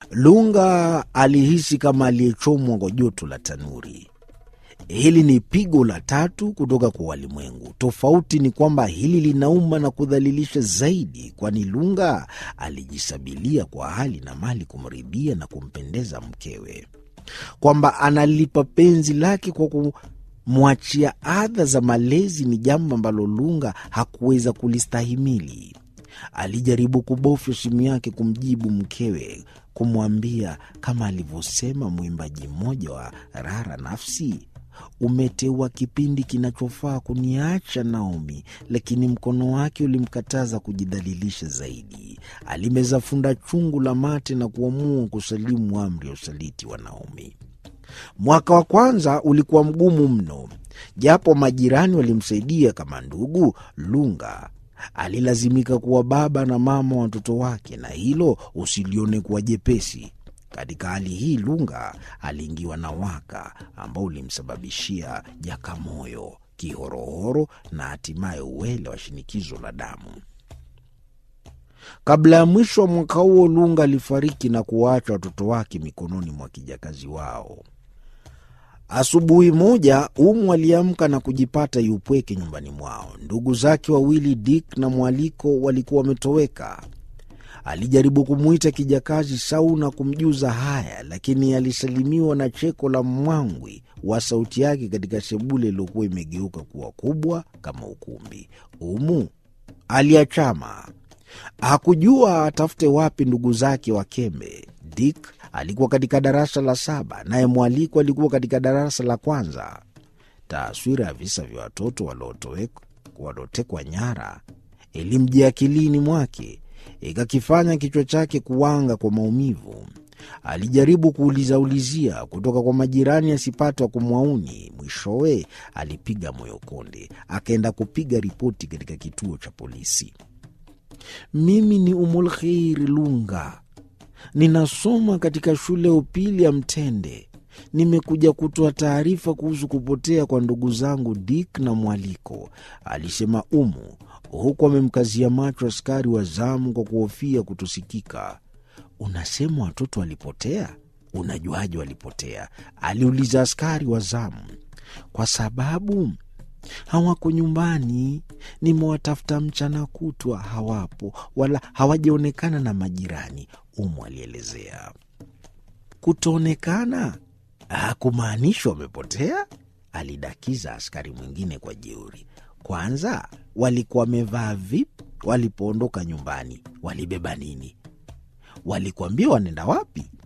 Lunga alihisi kama aliyechomwa kwa joto la tanuri. Hili ni pigo la tatu kutoka kwa walimwengu. Tofauti ni kwamba hili linauma na kudhalilisha zaidi, kwani Lunga alijisabilia kwa hali na mali kumridhia na kumpendeza mkewe, kwamba analipa penzi lake kwa kumwachia adha za malezi ni jambo ambalo Lunga hakuweza kulistahimili. Alijaribu kubofya simu yake kumjibu mkewe, kumwambia kama alivyosema mwimbaji mmoja wa Rara Nafsi, umeteua kipindi kinachofaa kuniacha Naomi, lakini mkono wake ulimkataza kujidhalilisha zaidi. Alimeza funda chungu la mate na kuamua kusalimu amri ya usaliti wa Naomi. Mwaka wa kwanza ulikuwa mgumu mno, japo majirani walimsaidia kama ndugu. Lunga alilazimika kuwa baba na mama wa watoto wake, na hilo usilione kuwa jepesi. Katika hali hii Lunga aliingiwa na waka ambao ulimsababishia jakamoyo, kihorohoro na hatimaye uwele wa shinikizo la damu. Kabla ya mwisho wa mwaka huo, Lunga alifariki na kuwaacha watoto wake mikononi mwa kijakazi wao. Asubuhi moja Umu aliamka na kujipata yupweke nyumbani mwao. Ndugu zake wawili Dick na Mwaliko walikuwa wametoweka. Alijaribu kumwita kijakazi Sau na kumjuza haya, lakini alisalimiwa na cheko la mwangwi wa sauti yake katika sebule iliyokuwa imegeuka kuwa kubwa kama ukumbi. Umu aliachama, hakujua atafute wapi ndugu zake Wakembe. Dick alikuwa katika darasa la saba, naye Mwaliko alikuwa katika darasa la kwanza. Taswira ya visa vya watoto waliotekwa nyara ilimjia akilini mwake ikakifanya kichwa chake kuwanga kwa maumivu. Alijaribu kuulizaulizia kutoka kwa majirani asipate wa kumwauni. Mwishowe alipiga moyo konde, akaenda kupiga ripoti katika kituo cha polisi. Mimi ni Umulkheiri Lunga, ninasoma katika shule ya upili ya Mtende. Nimekuja kutoa taarifa kuhusu kupotea kwa ndugu zangu Dick na Mwaliko, alisema Umu huku amemkazia macho askari wa zamu kwa kuhofia kutosikika. Unasema watoto walipotea? Unajuaje walipotea? aliuliza askari wa zamu. Kwa sababu hawako nyumbani, nimewatafuta mchana kutwa, hawapo wala hawajaonekana na majirani, Umu alielezea. Kutoonekana hakumaanishi wamepotea, alidakiza askari mwingine kwa jeuri. Kwanza walikuwa wamevaa vipi walipoondoka nyumbani? Walibeba nini? Walikuambia wanaenda wapi?